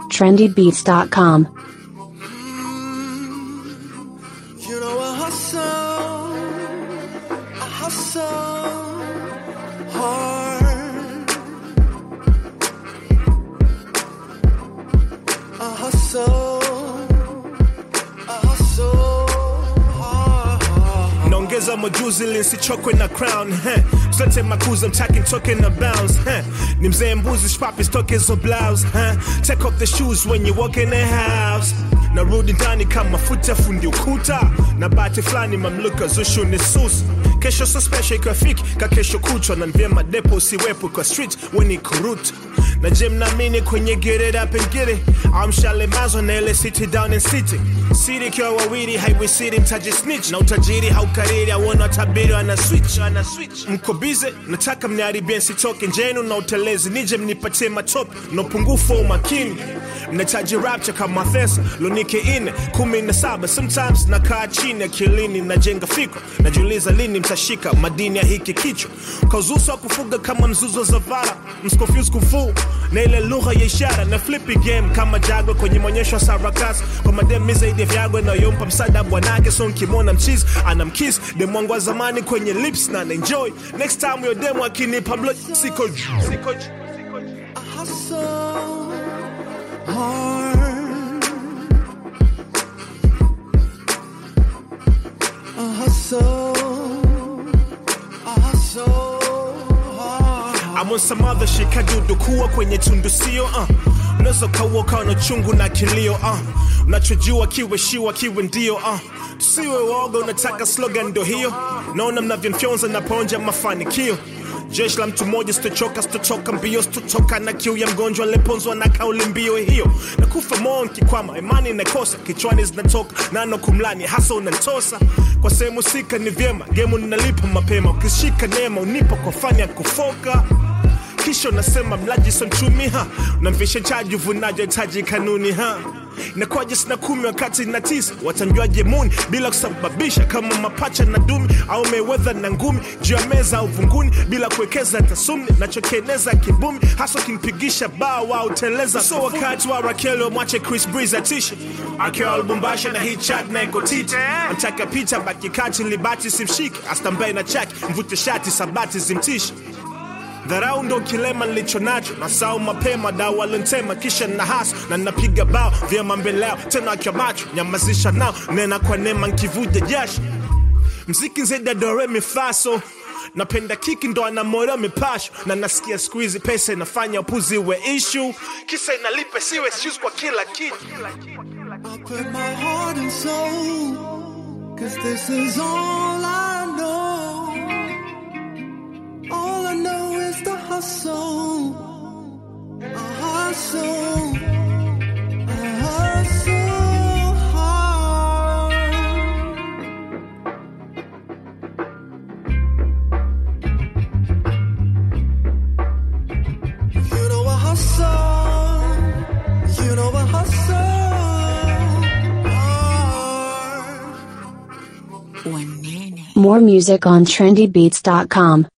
trendybeats.com. You know I hustle, I hustle hard. I hustle, I hustle hard. naongeza majuzi ili nsichokwe na crown heh. sote makuza mtaki ntoke na bounce heh. ni mzee mbuzi shpapi stoke hizo blouse heh. take off the shoes when you walk in the house narudi ndani kama futa fundi ukuta na bati fulani mamluka zushu ni sus kesho so special ikafiki ka kesho kuchwa na vyema depo usiwepo kwa street weni kuruta na je mnaamini kwenye get it up and get it amshalemazwa na ile city down in city siri ikiwa wawili haiwisiri mtaji snitch na utajiri haukariri auona tabiri ana switch ana switch mko bize nataka mniharibie nsitoke njenu na utelezi nije mnipatie matope na upungufu wa umakini mnahitaji rapture kama thesa lunike ine kumi na saba sometimes nakaa chini akilini najenga fikra najiuliza lini mtashika madini ya hiki kichwa kauzuso wa kufuga kama mzuzo za vara mscofuse kufuu na ile lugha ya ishara na flippy game kama jagwe kwenye maonyesho ya sarakasi kwa mademi zaidi ya vyagwe nayompa msaada bwanake so nkimwona mchizi anamkis demu wangu wa zamani kwenye lips na naenjoy next time yo demu akinipa mlo siko juu, siko juu. I hustle hard. I hustle, I hustle hard. I'm on some other shit kadudu kuwa kwenye tundu sio uh. unaweza ukauoka na chungu na kilio uh. unachojua kiwe shiwa kiwe ndio uh. tusiwe woga unataka slogan ndo hiyo naona mnavyomfyonza naponja mafanikio jeshi la mtu mmoja sitochoka sitochoka mbio sitotoka na kiu ya mgonjwa aliponzwa na kauli mbio hiyo nakufa moyo nkikwama imani nakosa kichwani zinatoka nano kumlani hasa unantosa kwa sehemu sika ni vyema gemu ninalipa mapema ukishika neema unipa kwa fani ya kufoka kisha unasema mlaji so mchumi ha unamvisha chaji uvunaji hitaji kanuni ha nakwaje sina kumi wakati na tisa watanjuaje muni bila kusababisha kama mapacha na dumi au mewedha na ngumi juu ya meza au vunguni bila kuwekeza tasumni nachokieneza kibumi hasa ukimpigisha bao au teleza so wakati wa rakeli wamwache chris breeze atishe akiwa lubumbashi na hii chat na iko titi mtaka picha baki kati libati simshike astambae na chaki mvute shati sabati zimtishe dharau ndo kilema nilicho nacho na sau mapema dawa lentema kisha na haso na napiga bao vyema mbele yao tena akiwa macho nyamazisha nao nena kwa nema nkivuja jasho mziki nzeda dore mifaso napenda kiki ndo anamorea mipasho na nasikia skuizi pesa inafanya upuzi we ishu kisa inalipe siwe excuse kwa kila kitu I put my heart and soul, cause this is all I know. All I know is the hustle. I hustle. I hustle hard. You know I hustle. You know I hustle hard. More music on trendybeats.com.